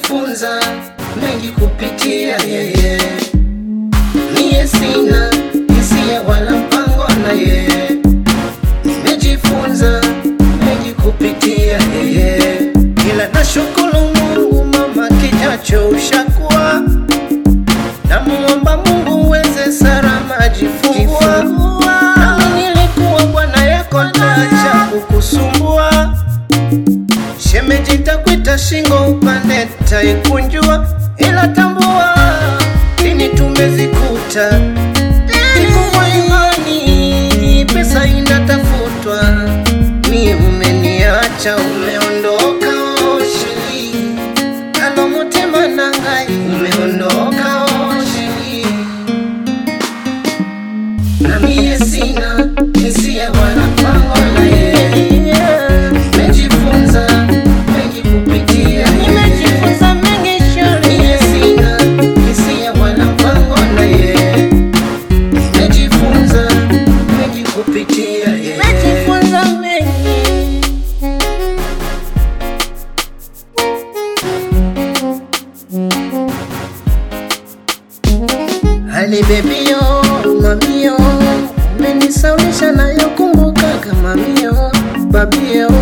nimejifunza mengi kupitia yeye. Mie sina hisia wala mpango na yeye, nimejifunza mengi kupitia yeye, ila nashukuru Mungu mama, kijacho ushakuwa Namuomba Mungu uweze salama jifungua. Nami nilikuwa bwana yako, ntaacha kukusumbua. Shemeji takwita shingo upande taikunjua, ila tambua lini tumezikuta. Nikubwa imani, pesa inatafutwa, mi umeniacha, umeondoka oshi Kalo mutima nangai umeondoka oshi na mie sina hisia wala mpango na yeye. Nimejifunza mengi kupitia Nimejifunza mengi shule, Mie sina hisia wala mpango na yeye. Nimejifunza mengi kupitia yeye. nimejifunza mengi. Hali bebio mamio umenisaulisha nayo kumbuka kama mio babio